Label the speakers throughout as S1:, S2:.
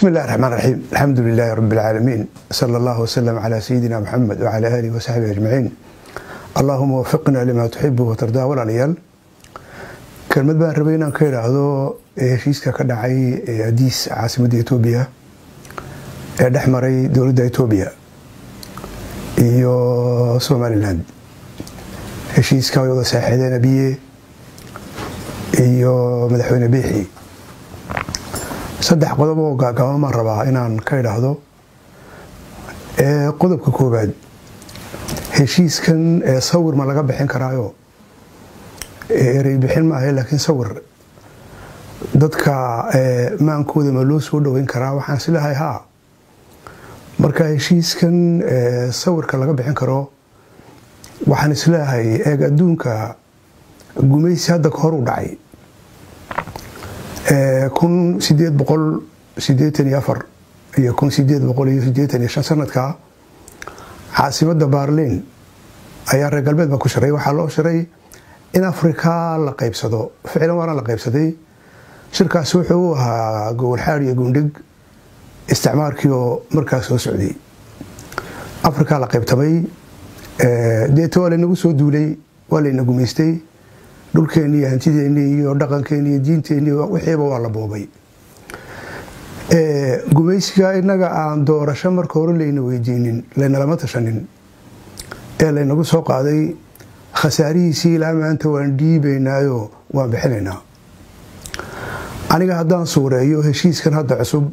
S1: بسم الله الرحمن الرحيم الحمد لله رب العالمين صلى الله وسلم على سيدنا محمد وعلى آله وصحبه أجمعين اللهم وفقنا لما تحب وترضى walaalyaal kelmad baan rabay inaan ka idhaahdo heshiiska ka dhacay adiis caasimadda etoobiya ee dhex maray dowladda etoobiya iyo somalilan heshiiska way wada saaxiideen abiye iyo madaxweyne biixi saddex qodob oo gaagaaban baan rabaa inaan ka idhaahdo qodobka koowaad heshiiskan sawir ma laga bixin karaayo erey bixin maaha laakiin sawir dadka maankooda ma loo soo dhoweyn karaa waxaan isleehay haa marka heshiiskan sawirka laga bixin karo waxaan isleehay eeg adduunka gumaysi hadda ka hor u dhacay kun sideed boqol sideetan iyo afar iyo kun sideed boqol iyo sideetan iyo shan sanadka caasimadda baarliin ayaa reer galbeed baa ku shiray waxaa loo shiray in afrika la qaybsado ficlan waana la qaybsaday shirkaasi wuxuu u ahaa gowalxaad iyo gundhig isticmaarkii oo markaas soo socday afrika la qaybtamay deeta waa laynagu soo duulay waa layna gumaystay dhulkeeni iyo hantideeni iyo dhaqankeeni iyo diinteeni wixiiba waa la boobay gumaysiga inaga aan doorasho marka hore layna weydiinin laynalama tashanin ee laynagu soo qaaday khasaarihiisii ilaa maanta waan dhiibaynaayo waan bixinaynaa aniga haddaan suureeyo heshiiskan hadda cusub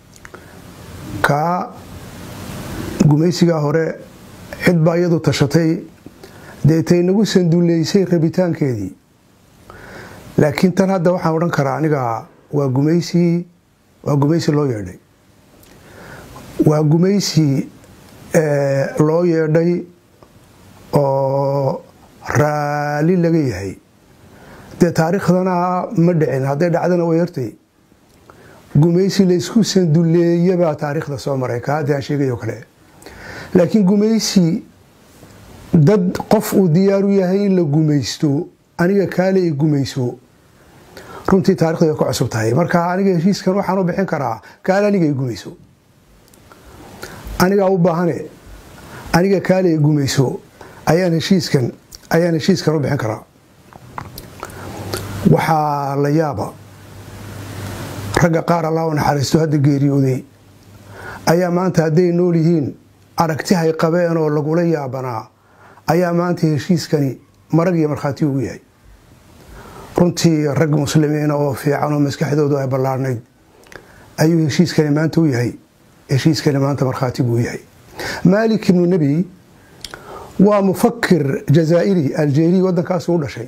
S1: kaa gumaysigaa hore cid baa iyadu tashatay deetay nagu sanduleysay rabitaankeedii laakiin tan hadda waxaan odhan karaa aniga waa gumaysi waa gumaysi loo yeedhay waa gumaysi loo yeedhay oo raali laga yahay dee taariikhdana ma dhicin hadday dhacdana way yartay gumaysi laysku sanduleeyabaa taariikhda soo maray ka haddii aan sheegayo kale laakiin gumaysi dad qof uu diyaaru yahay in la gumaysto aniga kaale i gumayso runtii taarikhda way ka cusub tahay marka aniga heshiiskan waxaan u bixin karaa kaale aniga i gumayso anigaa u baahane aniga kaale i gumayso ayaan heshiiskan ayaan heshiiskan u bixin karaa waxaa la yaaba ragga qaar allah u naxariisto hadda geeriyooday ayaa maanta hadday nool yihiin aragtihay qabeen oo lagula yaabanaa ayaa maanta heshiiskani marag iyo markhaati ugu yahay runtii rag muslimiina oo fiican oo maskaxdoodu ay ballaarnayd ayuu heshiiskani maanta u yahay heshiiskani maanta markhaati buu yahay maalik ibnu nebi waa mufakir jazaa'iri aljeeri waddankaasuu u dhashay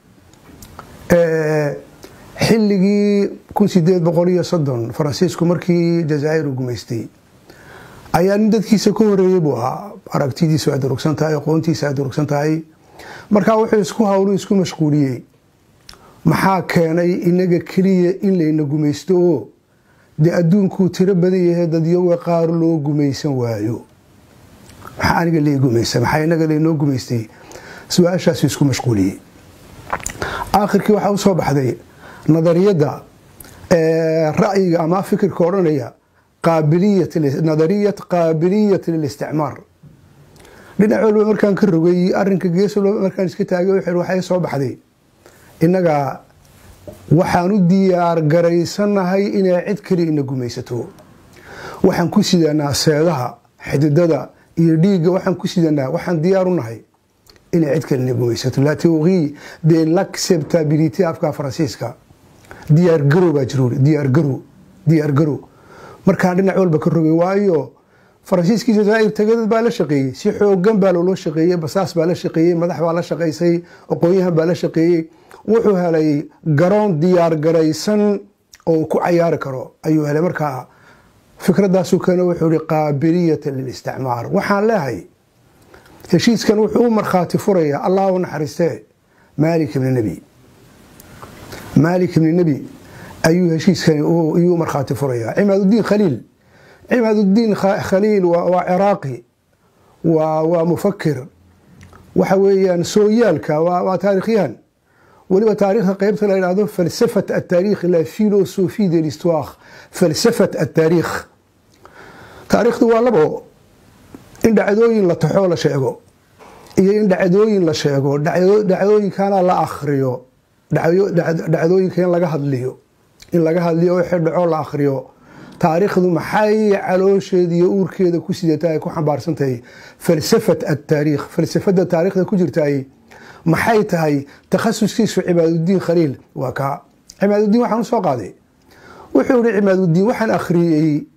S1: xilligii kun sideed boqol iyo soddon faransiisku markii jazaa'ir u gumaystay ayaa nin dadkiisa ka horeeyey buu ahaa aragtidiisu ay durugsan tahay aqoontiisa ay durugsan tahay markaa wuxuu isku hawlu isku mashquuliyey maxaa keenay inaga keliya in layna gumaysto oo dee adduunkuu tiro badan yahay dadyoga qaar loo gumaysan waayo maxaa aniga lee gumaysa maxaa inaga laynoo gumaystay su-aashaasu isku mashquuliyey aakhirkii waxaa u soo baxday nadariyadda ra'yiga ama fikirka odhanaya nadariyat qaabiliyat lilisticmaar dhinac walba markaan ka rogay arinka gees walba markaan iska taagay waxay soo baxday innaga waxaan u diyaar garaysanahay inay cid kaliya ina gumaysato waxaan ku sidanaa seedaha xididada iyo dhiigga waxaan ku sidanaa waxaan diyaar u nahay inay cid kale ina gumaysato la théorie de l'acceptabilité afka faransiiska diyaar garow baa jiruuri diyaar garow diyaar garow markaan dhinac walba ka rogay waayo faransiiskii jazaa'ir tagadad baa la shaqeeyey si xoogan baa loola shaqeeyey basaas baa la shaqeeyey madax baa la shaqaysay aqoonyahan baa la shaqeeyey wuxuu helay garoon diyaar garaysan oo ku cayaari karo ayuu helay markaa fikradaasu keena wuxuu ihi qaabiliyata lilisticmaar waxaan leehay heshiiskan wuxuu u markhaati furayaa allah u naxariistee maalik ibni nebi maalik ibni nebi ayuu heshiiskani iyuu markhaati furayaa cimaaduddiin khaliil cimaaduddiin khaliil waa ciraaqi waa mufakir waxa weeyaan sooyaalka waa taarikhyahan weliba taariikhda qeybta la yidhahdo falsafat ataarikh la philosophie de l'histoire falsafat ataarikh taariikhdu waa labo in dhacdooyin la taxoo la sheego iyo in dhacdooyin la sheego dhacdooyinkana la akriyo dhacdooyinka in laga hadliyo in laga hadliyo wixii dhaco la akriyo taariikhdu maxay caloosheeda iyo uurkeeda ku sidata ay ku xambaarsantahay falsafat ataariikh falsafada taariikhda ku jirtaay maxay tahay takhasuskiisu cimaadudiin khaliil waa kaa cimaadudiin waxaan usoo qaaday wuxuu yihi cimaadudiin waxaan akhriyey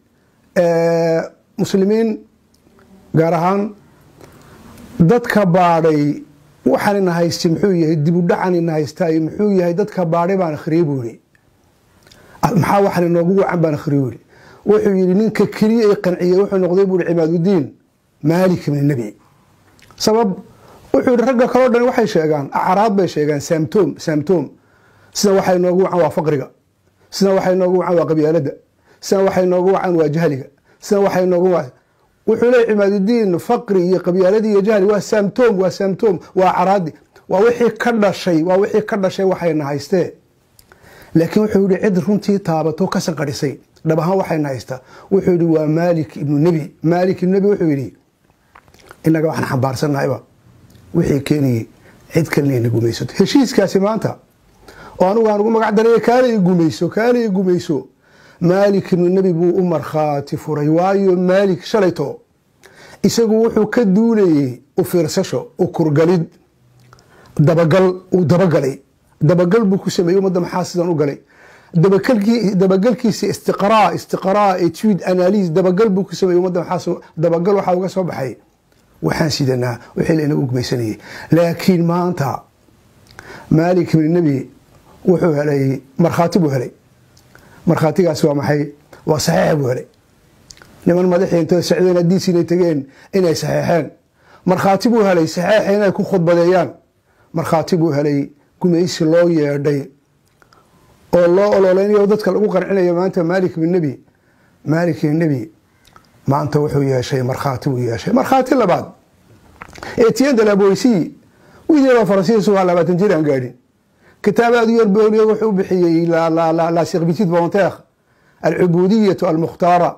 S1: muslimiin gaar ahaan dadka baadhay waxaan ina haysta muxuu yahay dibudhacan ina haystaay muxuu yahay dadka baadhay baan akhriyey buu yihi maxaa waxaan inoogu wacan baan akhriyey buu yihi wuxuu yihi ninka keliya i qanciyey wuxuu noqday buu yihi cimaadudiin maalik ibni nebi sabab wuxuu yihi ragga kaleo dhan waxay sheegaan acraad bay sheegaan samtom samtom sida waxay noogu wacan waa faqriga sida waxay noogu wacan waa qabyaalada sida waxay noogu wacan waa jahliga sida waxay noogu wacan wuxuu leey cimaadudiin faqri iyo qabyaaladii iyo jahli waa samtom waa samtom waa acraadi waa wixii ka dhashay waa wixii ka dhashay waxayna haystee laakiin wuxuu yihi cid runtii taabato ka sanqadhisay dhab ahaan waxayna haysta wuxuu yihi waa maalik ibnu nebi maalik ibnu nebi wuxuu yihi inaga waxaan xambaarsannahayba wixii keenayey cid kalena ina gumaysato heshiiskaasi maanta oo anugu aan ugu magac daray kaala i gumayso kaala i gumayso maalik ibnu nebi buu u markhaati furay waayo maalik shalayto isagu wuxuu ka duulayey u fiirsasho u kurgalid dabagal uu dabagalay dabagal buu ku sameeyey ummadda maxaa sidan u galay dabagalkiisa istiqraa istiqraa etude analyse dabagal buu ku sameeyey ummadda maxaa dabagal waxaa uga soo baxay waxaan sidanaa wixii la inagu gumaysanayay laakiin maanta maalik ibni nebi wuxuu helay markhaati buu helay markhaatigaasi waa maxay waa saxiix buu helay niman madaxii intay socdeen hadiis inay tegeen inay saxeexeen markhaati buu helay saxeexa inay ku khudbadeeyaan markhaati buu helay gumaysi loo yeedhay oo loo ololeynayo dadka lagu qancinayo maanta maalik ibn nebi maalik ibn nebi maanta wuxuu yeeshay markhaati buu yeeshay markhaati labaad etienne de la boissy wiil yaroo faransiisu waa labaatan jir aan gaadhin kitaab aada u yar booliyo wuxuu bixiyey la servitude volontaire alcubudiyatu almukhtaara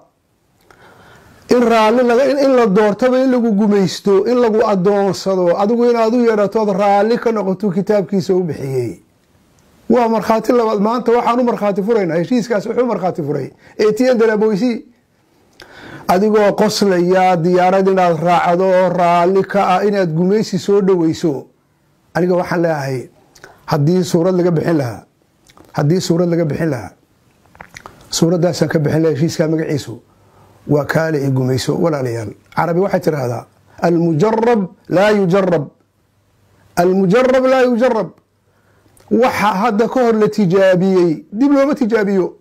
S1: in raalli in la doortaba in lagu gumaysto in lagu adoonsado adigu inaad u yeedhatood raalli ka noqoto kitaabkiisa u bixiyey waa markhaati labaad maanta waxaan u markhaati furaynaa heshiiskaas wuxuu markhaati furay etienne de la boissy adigoo qoslaya diyaarad inaad raacdo oo raalli ka ah inaad gumaysi soo dhoweyso aniga waxaan leeyahay haddii suurad laga bixin lahaa haddii suurad laga bixin lahaa suuraddaasaan ka bixin laha heshiiskaa magaciisu waa kaale i gumayso walaalayaal carabi waxay tidhaahdaa almujarab laa yujarab almujarab laa yujarab waxa hadda ka hor la tijaabiyey dib looma tijaabiyo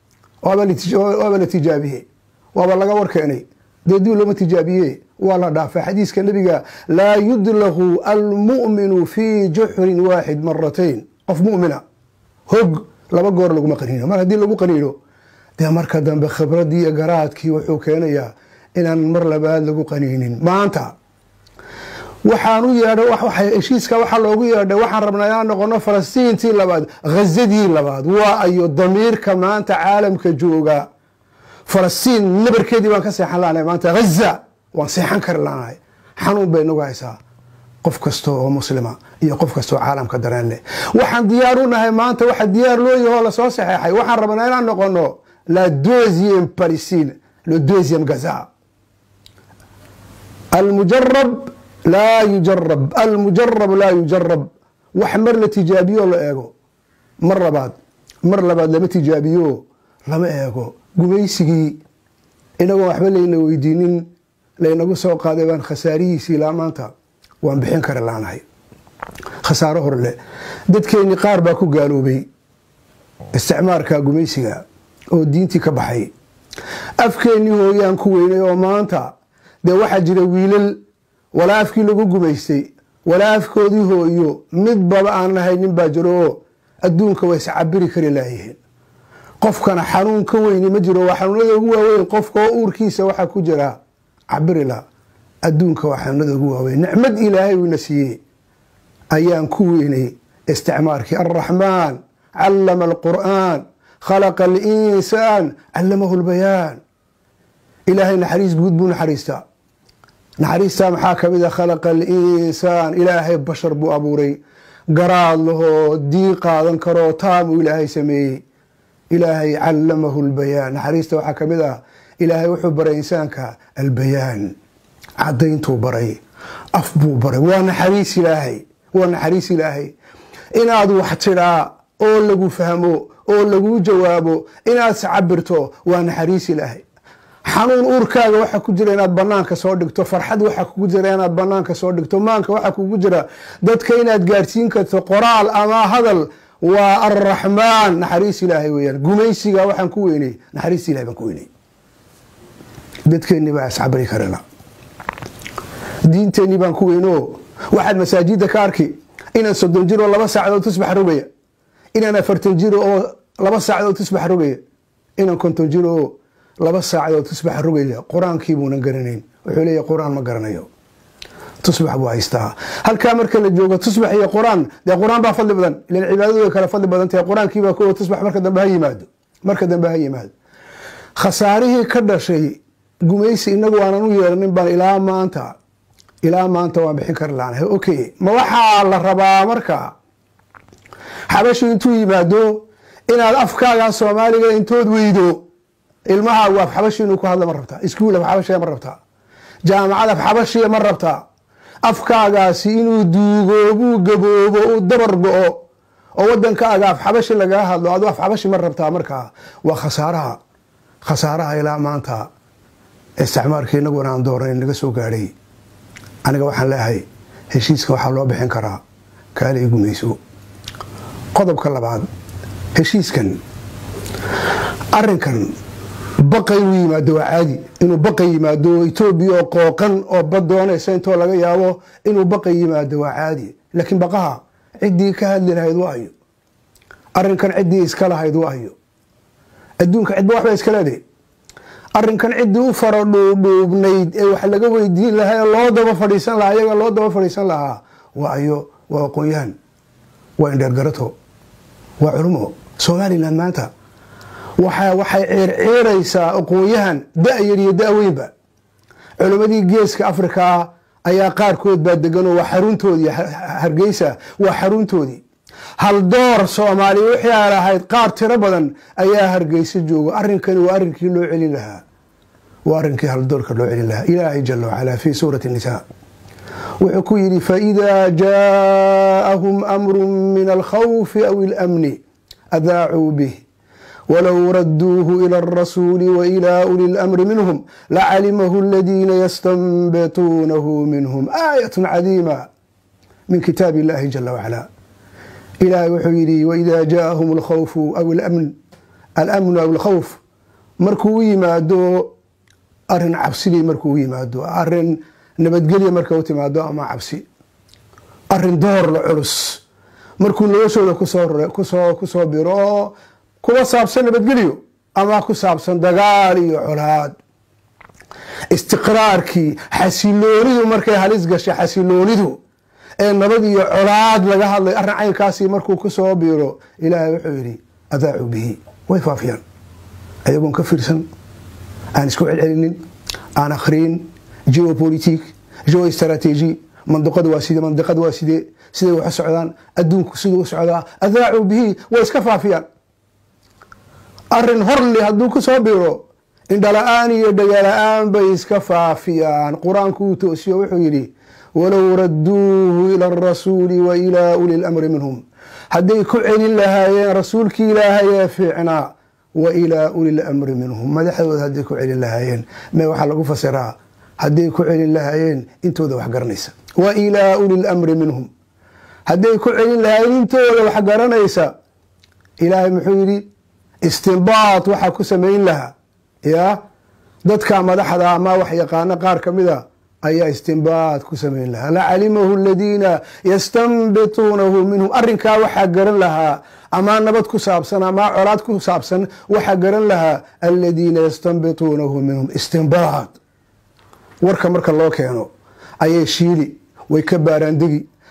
S1: waaba la tijaabiyey waaba laga warkeenay dee dib looma tijaabiye waa la dhaafay xadiiska nabiga laa yudlaku almu'minu fii juxrin waaxid maratayn qof mumina hog laba goor laguma qaniino mar haddii lagu qaniino dee marka dambe khibradii iyo garaadkii wuxuu keenayaa inaan mar labaad lagu qaniinin maanta waxaan u yeedhay heshiiska waxaa loogu yeedhay waxaan rabnaa inaan noqono falastiintii labaad ghazadii labaad waa ayo damiirka maanta caalamka jooga falastiin nabarkeedii baan ka seexan laanahay maanta haza waan seexan kari laanahay xanuun bay nagu haysaa qof kasta oo muslima iyo qof kasta oo caalamka dareen leh waxaan diyaar u nahay maanta waxa diyaar loo yahoo lasoo saxeexay waxaan rabnaa inaan noqono la deuxième palestine le deuxième gaza almujarab laa yujarab almujarab laa yujarab wax mar la tijaabiyo la eego mar labaad mar labaad lama tijaabiyo lama eego gumaysigii inagoon waxba layna weydiinin laynagu soo qaaday baan khasaarihiisii ilaa maanta waan bixin kari laanahay khasaaro horle dadkeennii qaar baa ku gaaloobay isticmaarka gumaysiga oo diintii ka baxay afkeennii hooyaan ku weynay oo maanta dee waxaa jira wiilal walaa afkii lagu gumaystay walaa afkoodii hooyo midbaba aan lahaynin baa jiro oo adduunka way iscabiri kari laayihiin qofkana xanuun ka weyni ma jiro waa xanuunada ugu waaweyn qofka oo uurkiisa waxaa ku jira cabirila adduunka waa xanuunada ugu waaweyn nicmad ilaahay uuna siiyey ayaan ku weynay isticmaarkii alraxmaan callama alqur'aan khalaqa alinsaan callamahu lbayaan ilaahay naxariis guud buu naxariistaa naxariistaa maxaa ka mid a khalaqa alinsaan ilaahay bashar buu abuuray garaad lahoo dii qaadan karoo taamuu ilaahay sameeyey ilaahay callamahu lbayaan naxariista waxaa ka mid ah ilaahay wuxuu baray insaanka albayaan cadayntuu baray af buu baray waa naxariis ilaahay waa naxariis ilaahay inaad wax tidhaa oo lagu fahmo oo laguu jawaabo inaad iscabirto waa naxariis ilaahay xanuun uurkaaga waxa ku jira inaad banaanka soo dhigto farxad waxa kugu jira inaad banaanka soo dhigto maanka waxa kugu jira dadka inaad gaadhsiin karto qoraal ama hadal waa alraxmaan naxariis ilaahay weyaan gumaysiga waxaan ku weynay naxariis ilahay baan ku weynay dadkeennii baa iscabri karana diinteennii baan ku weyno waxaad masaajida ka arki inaan soddon jir oo laba saacadood tusbax rogaya inaan afartan jir oo laba saacadood tusbax rogaya inaan konton jir oo laba saacadood tusbax rogaya qur-aankii buunan garanayn wuxuu leeyahy qur-aan ma garanayo tusbax buu haystaa halkaa marka la joogo tusbax iyo qur-aan dee qur-aan baa fadli badan ilan cibaadadu way kale fadli badan tahay qur-aankiibaa kuwa tusbax marka dambe ha yimaado marka dambe ha yimaado khasaarihii ka dhashay gumaysi inagu aanan u yeeranin baan ilaa maanta ilaa maanta waan bixin kari laanahay okay ma waxaa la rabaa marka xabashi intuu yimaado inaad afkaaga soomaaliga intood weydo ilmahaagu af xabashi inuu ku hadla ma rabtaa iskuul af xabashiya ma rabtaa jaamacad af xabashiya ma rabtaa afkaagaasi inuu duugoobuu gaboobo uu dabar go-o oo wadankaaga af xabashi lagaga hadlo adu af xabashi ma rabtaa markaa waa khasaaraha khasaaraha ilaa maanta isticmaalka inaguna aan doornayn naga soo gaadhay aniga waxaan leeyahay heshiiska waxaa loo bixin karaa kaala i gumayso qodobka labaad heshiiskan arinkan baqa inuu yimaado waa caadi inuu baqa yimaado etoobiya oo qooqan oo bad doonaysa intoo laga yaabo inuu baqa yimaado waa caadi laakiin baqaha ciddii ka hadli lahayd waa ayo arinkan ciddii iska lahayd waa ayo adduunka cidba waxba iska leedahay arinkan ciddii u fara dhuudhuubnayd ee wax laga weydiin lahaa ee loo daba fadhiisan lahaa iyaga loo daba fadhiisan lahaa waa ayo waa aqoon-yahan waa indheergarato waa culumo somalilan maanta waxay ceerceeraysaa aqoon-yahan da-yar iyo da-weynba culimmadii geeska afrikaa ayaa qaarkood baa deganoo waa xaruntoodii hargeysa waa xaruntoodii haldoor soomaaliya wixii aan ahayd qaar tiro badan ayaa hargeysa jooga arrinkani waa arrinkii loo celin lahaa waa arrinkii haldoorka loo celin lahaa ilaahay jala wacalaa fii suurati nisaa wuxuu ku yidhi faidaa jaaahum amru min alkhawfi aw ilamni adaacuu bih wlow raduuhu ilى الrasuuli wailى uli اlamri minhm lacalimahu اladiina yastanbituunahu minhm aayat cadiima min kitaab اllahi jala wacala ilahay wuxuu yihi waida jaaahum اlkhawfu aw alamnu aw اlkhawf markuu u yimaado arin cabsidii markuu u yimaado arin nabadgelya marka u timaado ama cabsi arin doorla culus markuu noloshooda kusoo biro oo kuwa saabsan nabadgelyo ama ku saabsan dagaal iyo colaad istiqraarkii xasiloonidu markay halis gashay xasiloonidu ee nabad iyo colaad laga hadlay arrin caynkaasi markuu kusoo biiro ilaahay wuxuu yidhi adaacu bihi way faafiyaan ayagoon ka fiirsan aan isku celcelinin aan akhriyin geopolitik geo strategy mandiqada waa sidee mandiqada waa sidee siday wax u socdaan adduunku siduu u socdaa adaacu bihi way iska faafiyaan arin horli hadduu ku soo biro indhala-aan iyo dhagala-aan bay iska faafiyaan qur-aanku uu toosiyo wuxuu yidhi walow raduuhu ila arasuuli wa ilaa uli lamri minhum hadday ku celin lahaayeen rasuulkii ilaahay ee fiicnaa wa ilaa uli lamri minhum madaxdooda hadday ku celin lahaayeen me waxaa lagu fasiraa hadday ku celin lahaayeen intooda wax garanaysa wa ilaa uli lamri minhum hadday ku celin lahaayeen intooda wax garanaysa ilaahay muxuu yidhi istinbaat waxaa ku samayn lahaa ya dadka madaxda ama wax yaqaano qaar ka mida ayaa istinbaat ku samayn lahaa lacalimahu aladiina yastanbituunahu minhum arinkaa waxaa garan lahaa amaa nabad ku saabsan amaa colaad ku saabsan waxaa garan lahaa aladiina yastanbituunahu minhum istinbaat warka marka loo keeno ayay shiili way ka baaraandegi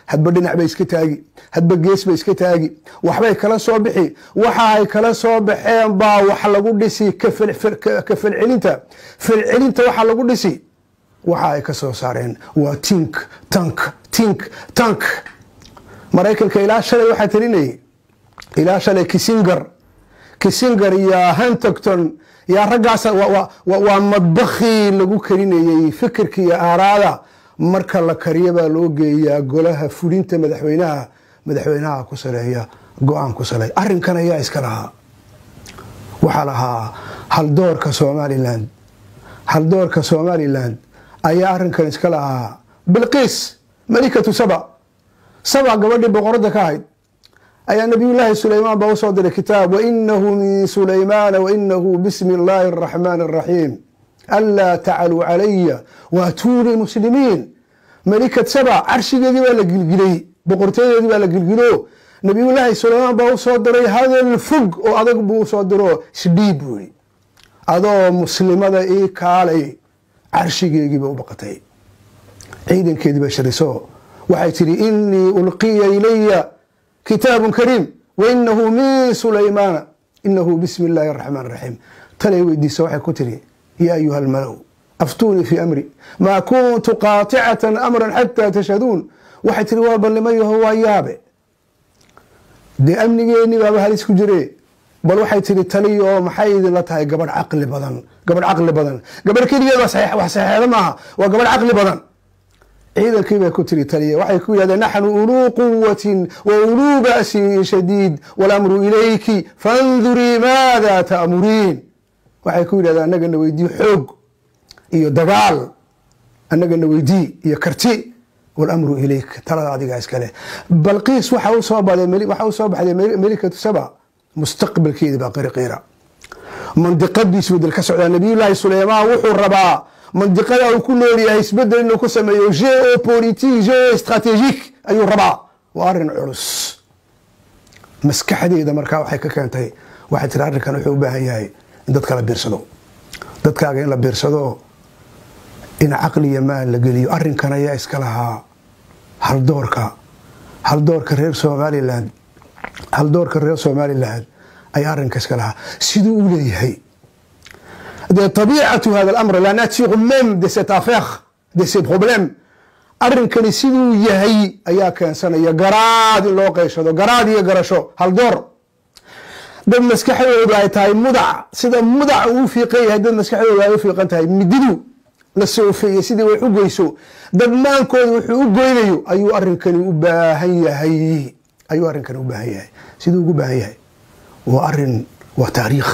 S1: hadba dhinac bay iska taagi hadba gees bay iska taagi waxbay kala soo bixi waxa ay kala soo baxeen baa wax lagu dhisi ka falcelinta falcelinta waxa lagu dhisi waxa ay ka soo saareen waa tink tank tink tank maraykanka ilaa shalay waxaa talinayay ilaa shalay kisingar kisingar iyo hantogton yaa raggaas waa madbakhii lagu karinayey fikirka iyo aaraada marka la kariyo baa loo geeyaa golaha fulinta madaxweynaha madaxweynaha ku saleeya go-aan ku saley arrinkan ayaa iska lahaa waxaa lahaa haldoorka somalilan haldoorka somalilan ayaa arrinkan iska lahaa bilqiis malikatu saba saba gabadhii boqoradda ka ahayd ayaa nabiyullaahi sulaymaan baa usoo diray kitaab wainahu min sulaymaana wainahu bismi illaahi araxmaani araxiim anlaa tacaluu calaya waatuunii muslimiin malikad saba carshigeedii baa la gilgilay boqortadeedii baa la gilgilo nabiyullaahi sulaymaan baa usoo diray hadal fog oo adag buu usoo diro isdhiib buu yidhi adoo muslimada ii kaalay carshigeegiiba u baqatay ciidankeedii bay shariso waxay tidhi inii ulqiya ilaya kitaabu kariim wainahu min sulaymaana inahu bismi illaahi araxmaan raxiim talay weydiisa waxay ku tidhi yaa ayuha almalow aftuunii fii amri maa kuntu qaaticatan amran xataa tashhaduun waxay tihi waa ballimayaho waa yaabe dee amnigeennii baaba halis ku jire bal waxay tihi taliya oo maxay idinla tahay gabadh caqli badan gabadh caqli badan gabadh keligeed wax saxeexda maaha waa gabadh caqli badan ciidankii bay ku tiri taliya waxay ku yidhahdeen naxnu uluu quwatin wa uluu ba'sin shadiid walamru ilayki fandurii maada ta'muriin waxay ku yidhahdeen annagana weydii xoog iyo dagaal annagana weydii iyo karti walamru ilayk talada adigaa iskale balqiis waxa usoo baxday melikatu saba mustaqbalkeedii baa qiriqiira mandiqadii isbedel ka socdaa nabiyullaahi suleymaan wuxuu rabaa mandiqada uu ku noolyahay isbedel inuu ku sameeyo geopolitique geostrategique ayuu rabaa waa arrin culus maskaxdeeda markaa waxay ka keentay waxay tiri arrinkan wuxuu u baahan yahay in dadka la biirsado dadkaaga in la biirsado in caqliya maal la geliyo arrinkan ayaa iska lahaa haldoorka haldoorka reer somalilan haldoorka reer somalilan ayaa arrinka iska lahaa siduu u leeyahay de طبيعة hذا الأمر la nature même de cette affaire de ces problèmes arrinkani siduu yahay ayaa keensanaya garaad in loo qeyshado garaad iyo garasho haldoor dad maskaxdoodu ay tahay mudac sida mudac uu fiiqan yahay dad maskaxdoodu ay u fiiqan tahay mididu la soofeeyey sidii wax u goyso dad maankooda wuxuu u goynayo ayuu arrinkani u baahan yahay ayuu arrinkani u baahan yahay siduu ugu baahan yahay waa arin waa taariikh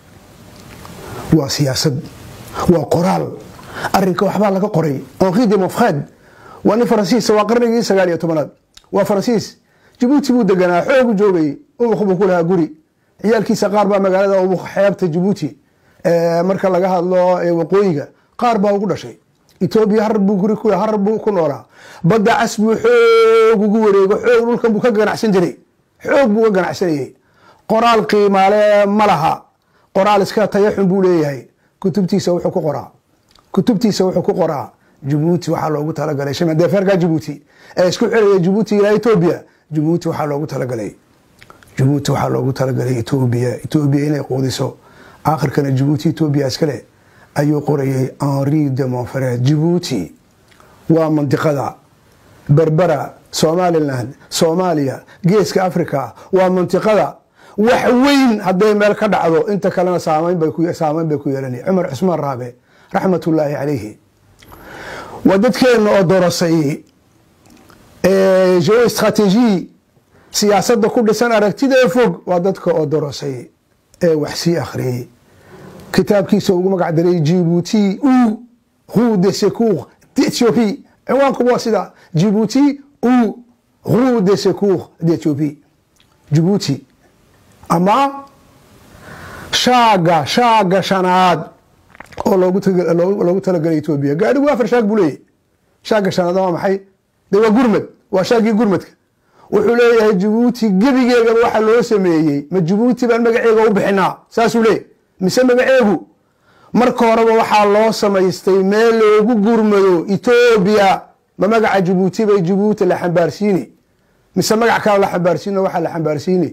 S1: waa siyaasad waa qoraal arinka waxbaa laga qoray henri de mofred waa nin faransiisa waa qarnigii sagaal iyo tobanaad waa faransiis jabuuti buu deganaa xoogu joogay ubuk buu ku lahaa guri ciyaalkiisa qaar baa magaalada ubuk xeebta jabuuti marka laga hadlo waqooyiga qaar baa ugu dhashay etoobiya har buu guri har buu ku noolaa badda cas buu xoog ugu wareego xoog dhulkan buu ka ganacsan jiray xoog buu ka ganacsanayey qoraal qiimaale ma laha qoraal iska tayaxun buu leeyahay kutubtiisa wuxuu ku qoraa kutubtiisa wuxuu ku qoraa jabuuti waxaa loogu talagalay shimadeferka jabuuti ee isku xiraya jabuuti ilaa etoobiya jabuuti waxaa loogu talagalay jabuuti waxaa loogu talagalay etoobiya etoobiya inay quudiso aakhirkana jabuuti etoobiya iskale ayuu qorayay henri de monfred jabuuti waa mandiqada berbera somaliland soomaaliya geeska africa waa mantiqada wax weyn hadday meel ka dhacdo inta kalena saamayn bay ku yeelanaya cumar cusmaan raabe raxmatullaahi calayhi waa dadkeenna oo dorosay geostrategie siyaasadda ku dhisan aragtida fog waa dadka oo dorosay ee wax sii akhriyey kitaabkiisa ugu magac daray jibuuti u rue de secours d'ethiopie ciwaanku waa sida jibuuti u rue de secours d'ethiopie jibuuti ama shaaga shaaga shanaad oo loogu talagalay etoobiya gaadhigu afar shaag buu leeyahy shaaga shanaad waa maxay de waa gurmad waa shaagii gurmadka wuxuu leeyahay jabuuti gebigeegaba waxa loo sameeyey ma jabuuti baan magaceega u bixinaa saasuu leeyahy mise magaceegu marka horeba waxaa loo samaystay meel loogu gurmado etoobiya ma magaca jabuuti bay jabuuti la xambaarsiini mise magac kale la xambaarsiino waxaa la xambaarsiini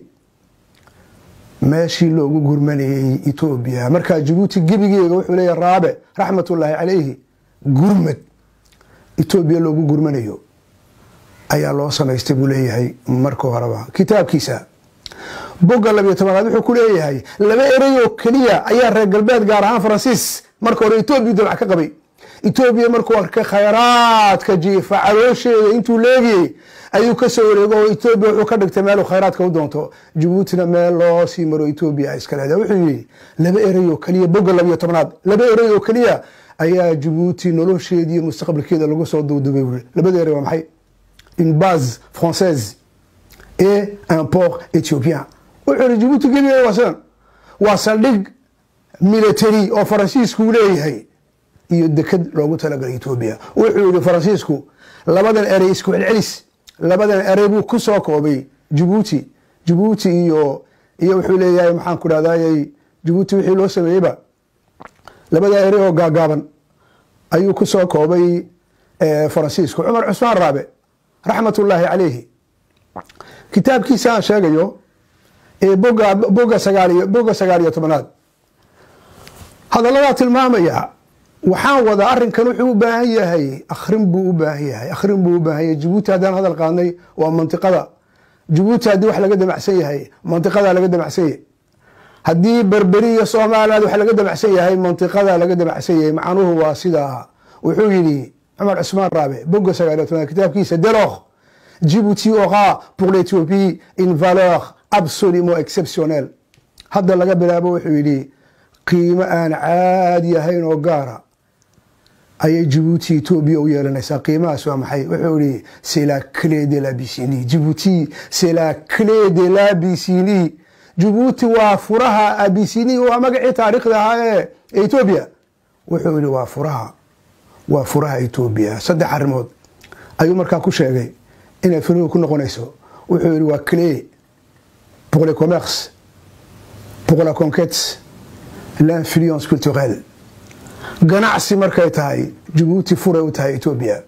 S1: meeshii loogu gurmanayey etoobiya markaa jabuuti gebigeega wuxuu leeyahy raabe raxmatullaahi calayhi gurmad etoobiya loogu gurmanayo ayaa loo samaystay buu leeyahay marka horeba kitaabkiisa bogga labiyo tobanaad wuxuu ku leeyahay laba erey oo keliya ayaa reer galbeed gaar ahaan faransiis marka hore etoobiya damac ka qabay etoobiya markuu arkay khayraadka jiifa caloosheeda intuu leegiyey ayuu ka soo wareego oo etoobiya wuxuu ka dhigtay meeluu khayraadka u doonto jabuutina meel loo sii maro etoobiya ay iska leedahay wuxuu yidhi laba erey oo keliya bogga labiyo tobnaad laba erey oo keliya ayaa jabuuti nolosheeda iyo mustaqbalkeeda lagu soo duudubay wuri labada erey waa maxay une base française et un port éthiopien wuxuu yihi jabuuti gebigeeda waa sidan waa saldhig military oo faransiisku leeyahay iyo deked loogu talagalay etoobiya wuxuu yihi faransiisku labadan erey isku celcelis labadan erey buu ku soo koobay jabuuti jabuuti iyo iyo wuxuu leeyahay maxaan ku dhahday jabuuti wixii loo sameeyeyba labada erey oo gaagaaban ayuu ku soo koobay faransiisku cumar cusmaan raabe raxmatullaahi calayhi kitaabkiisa aan sheegayo ee boga boga sagaaliyo boga sagaal iyo tobanaad hadalladaa tilmaamaya waxaan wadaa arrinkan wuxuu u baahan yahay akhrin buu u baahan yahay akhrin buu u baahan yahay jabuuti haddaan hadal qaadnay waa mantiqada jabuuti haddii wax laga damacsan yahay mantiqadaa laga damacsan yahay haddii berberi iyo soomaaliyaad wax laga damacsan yahay mantiqadaa laga damacsan yahay macnuhu waa sidaa wuxuu yidhi cumar cusmaan raabe boga sagaal iyo tobanaad kitaabkiisa delokh Djibouti aura pour l'Éthiopie une valeur absolument exceptionnelle hadda laga bilaabo wuxuu yidhi qiimo aan caadi ahayn oo gaara ayay Djibouti Ethiopia u yeelanaysaa qiimahaas waa maxay wuxuu yidhi c'est la clé de l'Abyssinie Djibouti c'est la clé de l'Abyssinie Djibouti waa furaha Abyssinie waa magacii taariikhda ahaa ee Ethiopia wuxuu yidhi waa furaha waa furaha Ethiopia saddex arrimood ayuu markaa ku sheegay inay furihu ku noqonayso wuxuu yidhi waa clé pour le commerce pour la conquête l'influence culturelle ganacsi markay tahay jabuuti furay u tahay etoobiya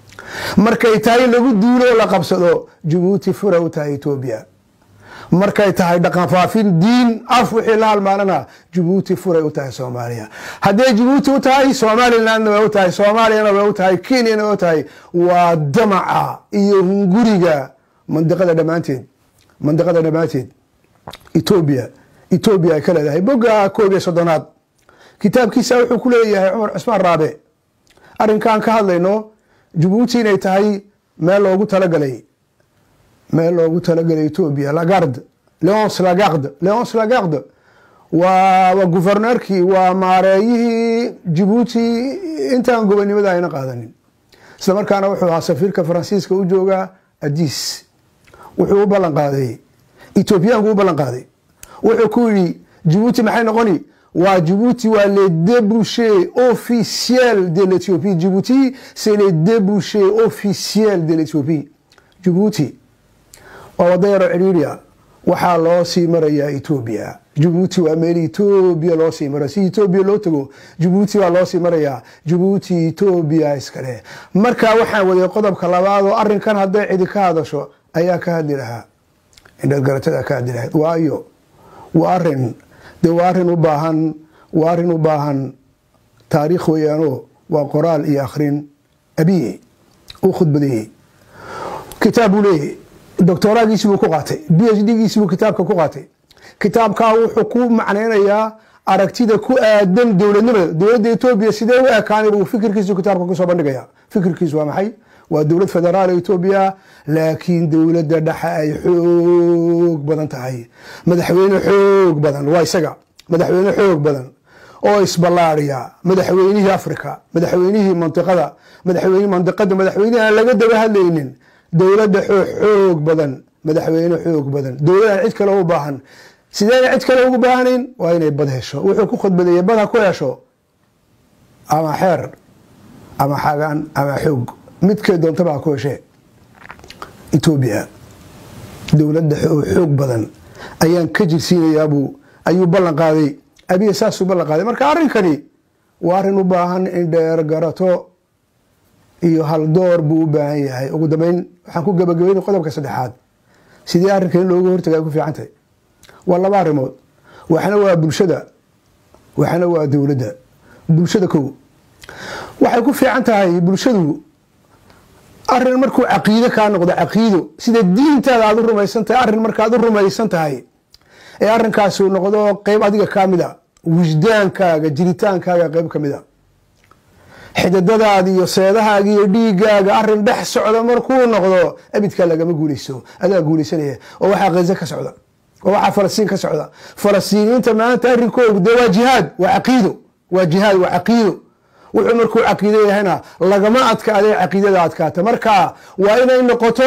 S1: markay tahay lagu duulo oo la qabsado jabuuti furay u tahay etoobiya markay tahay dhaqan faafin diin af wixii la halmaanana jabuuti furay u tahay soomaaliya hadday jabuuti u tahay somalilandna way u tahay soomaaliyana way u tahay kenyana way u tahay waa damaca iyo hunguriga mandiqada dhammaanteed mandiqada dhammaanteed etoobiya etoobiya ay ka leedahay bogga koob iyo soddonaad kitaabkiisa wuxuu ku leeyahay cumar cusmaan raabe arrinkaan ka hadlayno jabuuti inay tahay meel loogu talagalay meel loogu talagalay etoobiya lagarde leonce lagarde leonce lagarde waa waa guverneurkii waa maareeyihii jabuuti intaan gobonimada ayna qaadanin isla markaana wuxuu ahaa safiirka faransiiska u joogaa adis wuxuu u ballan qaaday etoobiyaanku u ballan qaaday wuxuu ku yidhi jabuuti maxay noqoni waa Djibouti waa les débouchés officiels de l'Éthiopie Djibouti c'est les débouchés officiels de l'Éthiopie Djibouti waa wada yaroo ciriiriya waxaa loo sii marayaa Ethiopia Djibouti waa meel Ethiopia loo sii mara si Ethiopia loo tago Djibouti waa loo sii marayaa Djibouti Ethiopia iskale marka waxaan waday qodobka labaad oo arrinkan hadday cidi ka hadasho ayaa ka hadli lahaa indhad garatada ka hadli lahayd waayo waa arrin de waa arrin u baahan waa arrin u baahan taariikh weeyaanoo waa qoraal iyo akhrin abiye uu khudbadeeyey kitaab buu leeyahy doctoraagiisi buu ku qaatay b h d giisi buu kitaabka ku qaatay kitaabkaa wuxuu ku macnaynayaa aragtida ku aadan dowladnimada dowladda etoobiya sidee u ekaanay buu fikirkiisu kitaabka kusoo bandhigaya fikirkiisu waa maxay waa dowlad federaal etoobiya laakiin dowladda dhexe ay xoog badan tahay madaxweyne xoog badan waa isaga madaxweyne xoog badan oo isballaariya madaxweynihii africa madaxweynihii mantiqada madaxweyne mantiqada madaxweynihi aan laga daba hadlaynin dowladda xoog badan madaxweyne xoog badan dowladaan cid kale u baahan sideen cid kale ugu baahanayn waa inay bad hesho wuxuu ku khudbadeeyey bad ha ku hesho ama xeer ama xagaan ama xoog midkay doontaba ha ku heshee etoobiya dowladda xoog badan ayaan ka jirsiinayaabuu ayuu ballan qaaday abiya saasuu ballan qaaday marka arrinkani waa arrin u baahan in dheer garato iyo haldoor buu u baahan yahay ugu dambeyn waxaan ku gabagabaynay qodobka saddexaad sidii arrinka in looga hortaga ay ku fiican tahay waa laba arrimood waxna waa bulshada waxna waa dowladda bulshada kow waxay ku fiican tahay bulshadu arrin markuu caqiido kaa noqdo caqiido sida diintaada aad u rumaysan tahay arrin markaad u rumaysan tahay ee arrinkaasi uu noqdo qeyb adiga kaa mid a wishdaankaaga jiritaankaaga qeyb ka mid a xididadaada iyo seedahaaga iyo dhiigaaga arrin dhex socda markuu noqdo abidkaa lagama guuleyso adaa guuleysanaya oo waxaa khaza ka socda oo waxaa falastiin ka socda falastiiniyiinta maanta arrinkoodu dee waa jihaad waa caqiido waa jihaad waa caqiido wuxuu markuu caqiido yahayna lagama adkaadee caqiidada adkaata marka waa inay noqoto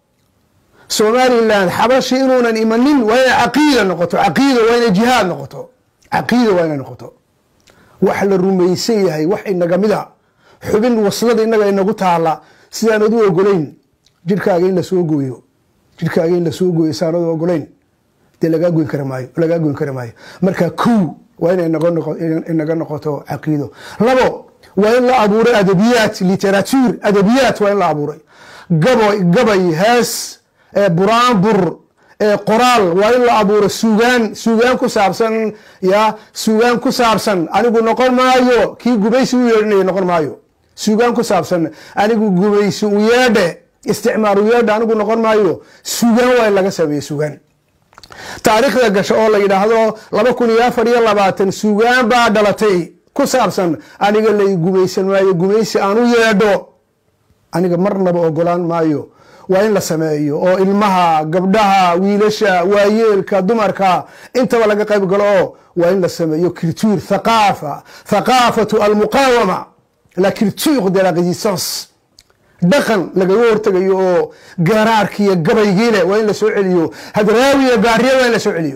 S1: somalilan xabashi inuunan imanin waa inay caqiida noqoto caqiida waa inay jihaad noqoto caqiida waa inay noqoto wax la rumaysan yahay wax inaga mid a xubin waslada inaga inagu taala sidaanad u ogolayn jirhkaaga in lasoo gooyo jirhkaaga in lasoo gooyo saanad u ogolayn dee lagaa goyn kari maayo lagaa goyn kari maayo marka kow waa inay inaga noqoto caqiido labo waa in la abuuray adabiyaat literature adabiyaat waa in la abuuray gabay hees buraanbur qoraal waa in la abuuro suugaan suugaan ku saabsan ya suugaan ku saabsan anigu noqon maayo kii gumaysi u yeedhinaya noqon maayo suugaan ku saabsan anigu gumaysi u yeedhe isticmaar u yeedhe anigu noqon maayo suugaan waa in laga sameeye suugaan taariikhda gasho oo la yidhaahdo laba kun iyo afar iyo labaatan suugaan baa dhalatay ku saabsan aniga lay gumaysan maayo gumaysi aan u yeedho aniga marnaba ogolaan maayo waa in la sameeyo oo ilmaha gabdhaha wiilasha waayeelka dumarka intaba laga qayb galo oo waa in la sameeyo culture thaqaafa thaqaafatu almuqaawama la culture de la résistance dhaqan lagaga hortegayo oo gaaraarkiiyo gabaygiile waa in la soo celiyo hadraawiya gaariya waa in la soo celiyo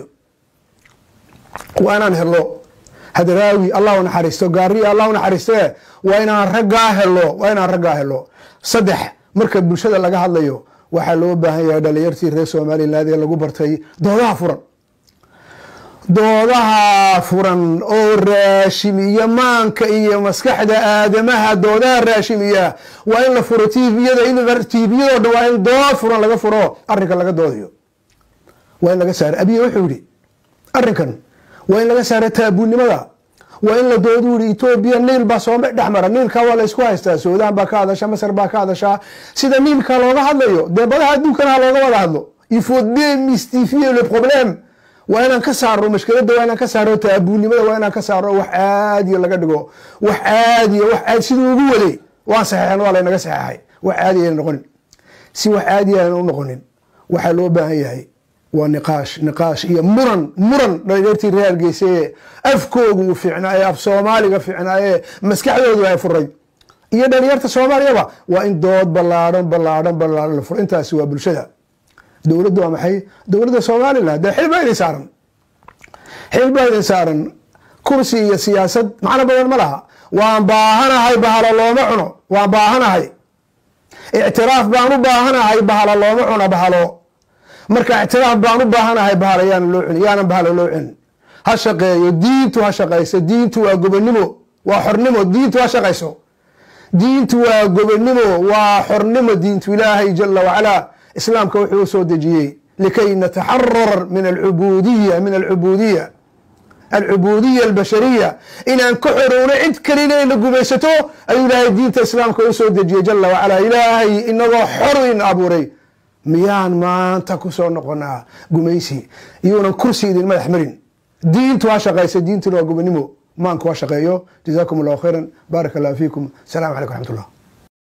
S1: waa inaan helo hadraawi allah u naxariisto gaariya allah u naxariiste waa inaan raggaa helo waa inaan raggaa helo saddex marka bulshada laga hadlayo waxaa loo baahan yahay dhalinyartii reer somaliland ee lagu bartay doodaha furan doodaha furan oo raashimiya maanka iyo maskaxda aadamaha doodaha raashimiya waa in la furo tviyada tviyado dhan waa in dood furan laga furo arrinka laga doodayo waa in laga saaro abiye wuxuu yihi arrinkan waa in laga saaro taabuunimada waa in la doodu yihi etoobiya niil baa soo dhex mara niilka waa la isku haystaa suudaan baa ka hadasha masar baa ka hadashaa sida niilka looga hadlayo dee badaha adduunkana ha looga wada hadlo il faut démystifier le problème waa inaan ka saaro mashkiladda waa inaan ka saaro taabuunimada waa inaan ka saaro wax caadiya laga dhigo wax caadiya wax caadi siduu ugu waday waan saxeexan waa laynaga saxeexay wax caadi ayna noqonin si wax caadi ayna u noqonin waxaa loo baahan yahay waa niqaash niqaash iyo muran muran dhalinyartii reer hargeysa ee afkoogu uu fiicnaa ee af soomaaliga fiicnaa ee maskaxdoodu ay furay iyo dhalinyarta soomaaliyaba waa in dood ballaadhan ballaadhan ballaadhan la furo intaasi waa bulshada dowladdu waa maxay dowladda somalilan dee xil baa idin saaran xil baa idin saaran kursi iyo siyaasad macno badan ma laha waan baahanahay bahalo looma cuno waan baahanahay ictiraaf baan u baahanahay bahalo looma cuno bahalo marka ictiraaf baan u baahanahay bahalo yaana loo celin yaanan bahalo loo celin ha shaqeeyo diintu ha shaqayso diintu waa gobonimo waa xornimo diintu ha shaqayso diintu waa gobonimo waa xornimo diintu ilaahay jala wacalaa islaamka wuxuu u soo dejiyey likay nataxarar min alcubuudiya min alcubuudiya alcubuudiya albashariya inaan ka xorowno cid kalina in la gumaysato ayuu ilaahay diinta islaamka u soo dejiyey jala wacalaa ilaahay inagoo xor in abuuray miyaan maanta ku soo noqonaa gumaysi iyuunan kursi idin madax marin diintu ha shaqaysa diintuna waa gobonimo maanku ha shaqeeyo jazaakum allahu khayran baarak allah fiikum asalamu calaykum raxmat ullah